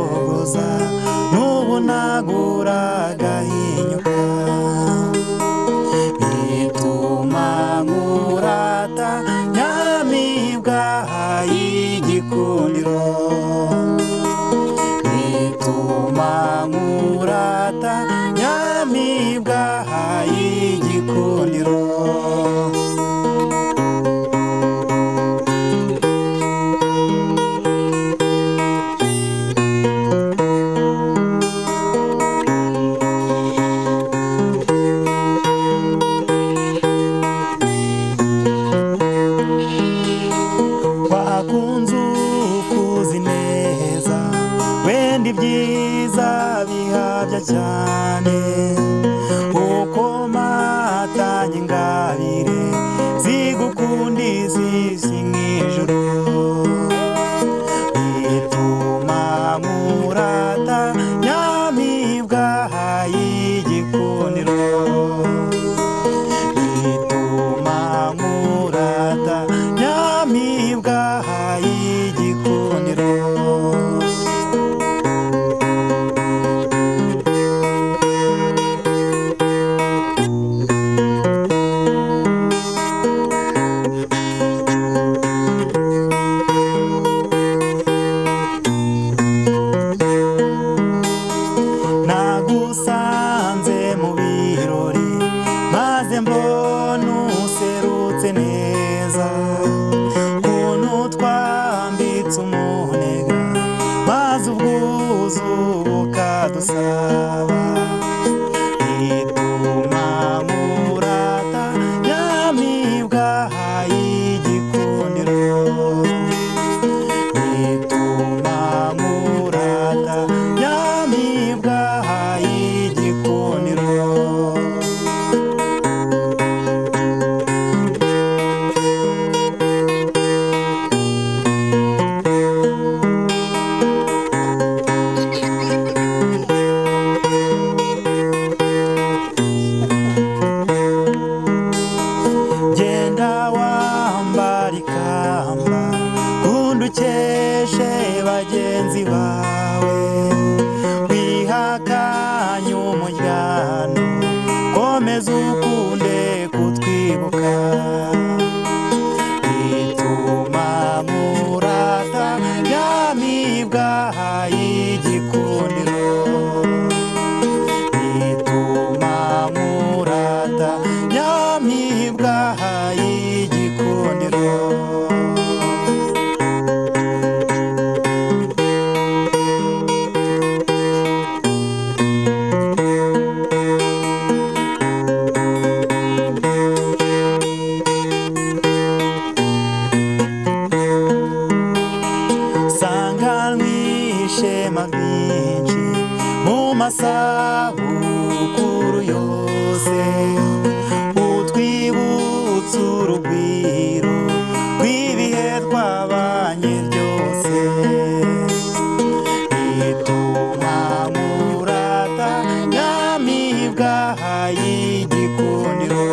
neza n'ubu ntagura agahinyuka bituma nkurata nyahamibwa y'igikundiro bituma nkurata nyahamibwa y'igikundiro wakunze ukuzi neza wenda ibyiza bihabya cyane uko matanye ingabire zigukunda izisi nk'ijuru bituma nkurata nyamibwa y'igikundiro bituma nkurata nyamibwa y'igikundiro nagusanze mu birori maze mbona userutse neza ukuntu twambitse umunega maze ubwuzu bukadusaba bituma nkurata nyamibwa y'igikundiro bituma nkurata nyamibwa y'igikundiro genda wambara ikamba kundi ukeshe bagenzi bawe wihakanye umuryango komeza ukunde kutwibuka bituma murata nyamibwa y'igikundiro bituma nkurata nyamibwa y'igikundiro sanganwishema byinshi mu masabukuru yose utwibutsa urugwiro rw'ibihe twabanye byose bituma nkurata nyamibwa y'igikundiro